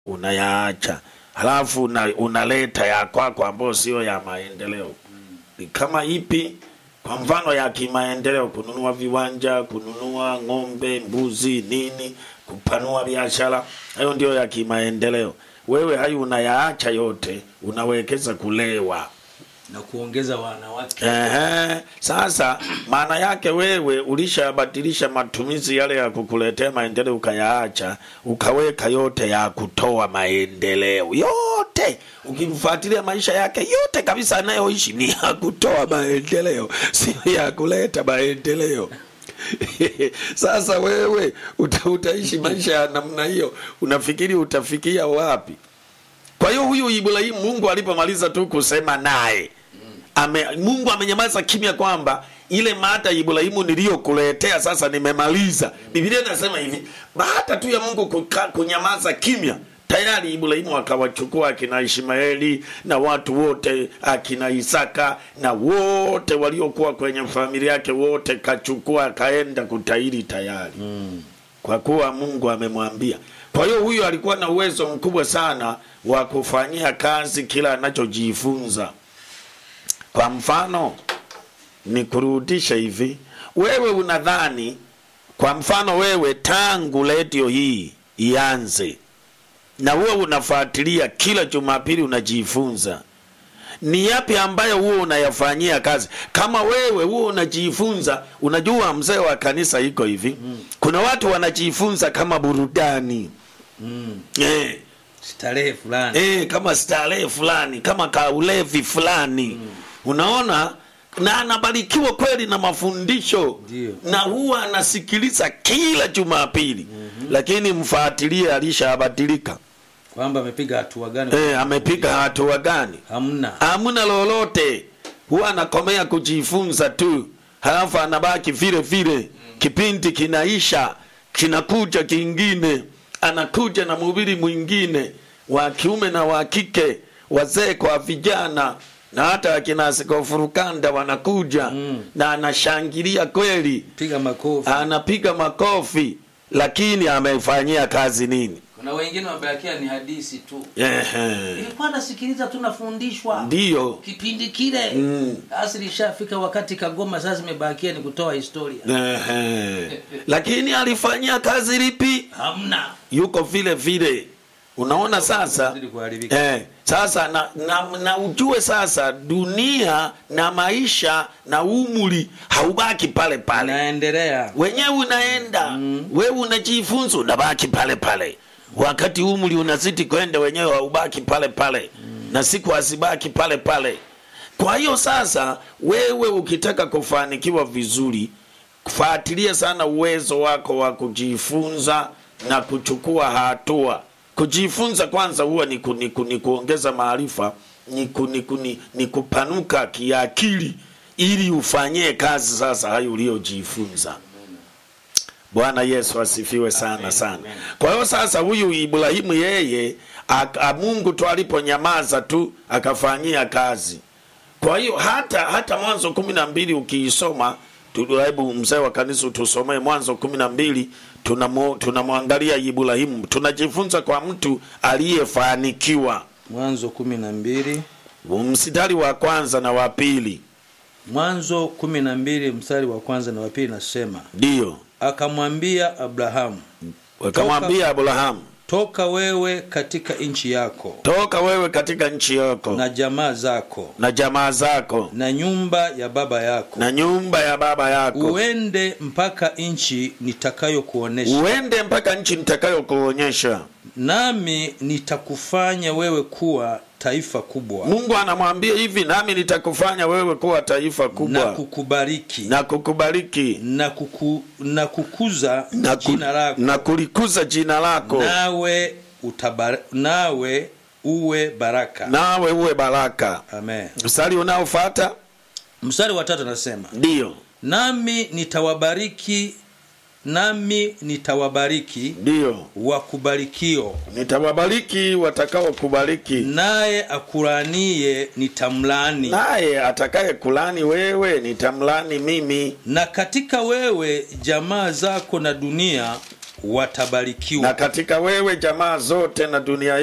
unayaacha halafu una, unaleta ya kwako ambayo sio ya maendeleo ni kama ipi kwa mfano ya kimaendeleo kununua viwanja kununua ng'ombe mbuzi nini kupanua biashara hayo ndio ya kimaendeleo wewe hayo unayaacha yote unawekeza kulewa na kuongeza wanawake Ehe, sasa maana yake wewe ulishabadilisha matumizi yale ya kukuletea maendeleo ukayaacha, ukaweka yote ya kutoa maendeleo yote. Ukimfuatilia maisha yake yote kabisa anayoishi ni ya kutoa maendeleo, sio ya kuleta maendeleo. Sasa wewe uta, utaishi maisha ya namna hiyo, unafikiri utafikia wapi? Kwa hiyo huyu Ibrahimu, Mungu alipomaliza tu kusema naye ame, Mungu amenyamaza kimya kwamba ile mada Ibrahimu niliyokuletea sasa nimemaliza. Biblia inasema hivi, baada tu ya Mungu kuka, kunyamaza kimya tayari Ibrahimu akawachukua akina Ishmaeli na watu wote akina Isaka na wote waliokuwa kwenye familia yake wote kachukua akaenda kutairi tayari mm. kwa kuwa Mungu amemwambia. Kwa hiyo huyu alikuwa na uwezo mkubwa sana wa kufanyia kazi kila anachojifunza. Kwa mfano ni kurudisha hivi, wewe unadhani, kwa mfano wewe, tangu redio hii ianze na wewe unafuatilia kila Jumapili unajifunza, ni yapi ambayo huo unayafanyia kazi? Kama wewe huo unajifunza, unajua mzee wa kanisa iko hivi mm. kuna watu wanajifunza kama burudani mm. eh, starehe fulani eh, kama starehe fulani kama kaulevi fulani mm. unaona na anabarikiwa kweli na mafundisho Ndio. na huwa anasikiliza kila jumapili mm-hmm. lakini mfuatilie alishabadilika kwamba amepiga hatua gani eh, amepiga hatua gani hamna hamna lolote huwa anakomea kujifunza tu halafu anabaki vile vile kipindi kinaisha kinakuja kingine anakuja na mhubiri mwingine wa kiume na wa kike wazee kwa vijana na hata akina askofu Rukanda wanakuja Mm. na anashangilia kweli piga makofi anapiga makofi lakini amefanyia kazi nini kuna wengine wamebakia ni hadisi tu Ehe. ilikuwa nasikiliza tu nafundishwa ndiyo kipindi kile Mm. basi lishafika wakati kagoma sasa imebakia ni kutoa historia Ehe. lakini alifanyia kazi lipi hamna yuko vile vile unaona sasa Zidi kuharibika. eh, sasa na, na, na ujue sasa dunia na maisha na umri haubaki pale pale naendelea wenyewe unaenda mm. wewe unajifunza unabaki pale pale wakati umri unazidi kwenda wenyewe haubaki pale pale mm. na siku hazibaki pale pale kwa hiyo sasa wewe ukitaka kufanikiwa vizuri fuatilia sana uwezo wako wa kujifunza na kuchukua hatua kujifunza kwanza huwa ni, ku, ni, ku, ni kuongeza maarifa ni, ku, ni, ku, ni, ni kupanuka kiakili ili ufanyie kazi sasa hayo uliyojifunza bwana yesu asifiwe sana sana kwa hiyo sasa huyu ibrahimu yeye aka- mungu tu aliponyamaza tu akafanyia kazi kwa hiyo hata hata mwanzo kumi na mbili ukiisoma tu- hebu mzee wa kanisa tusomee mwanzo kumi na mbili tunamo- tunamwangalia ibrahimu tunajifunza kwa mtu aliyefanikiwa mwanzo kumi na mbili mstari wa kwanza na wa pili mwanzo kumi na mbili mstari wa kwanza na wa pili nasema ndiyo akamwambia abrahamu wakamwambia abrahamu toka wewe katika nchi yako toka wewe katika nchi yako na jamaa zako na jamaa zako na nyumba ya baba yako na nyumba ya baba yako uende mpaka nchi nitakayokuonesha uende mpaka nchi nitakayokuonyesha nami nitakufanya wewe kuwa taifa kubwa mungu anamwambia hivi nami nitakufanya wewe kuwa taifa na kubwa kukubariki na kukubariki na, kuku, na kukuza na, ku, jina lako na kulikuza jina lako nawe utabar, nawe uwe baraka nawe uwe baraka amen mstari unaofata mstari wa tatu anasema ndiyo nami nitawabariki nami nitawabariki ndiyo wakubarikio nitawabariki watakao kubariki naye akuranie nitamlani naye atakaye kulani wewe nitamlani mimi na katika wewe jamaa zako na dunia watabarikiwa na katika wewe jamaa zote na dunia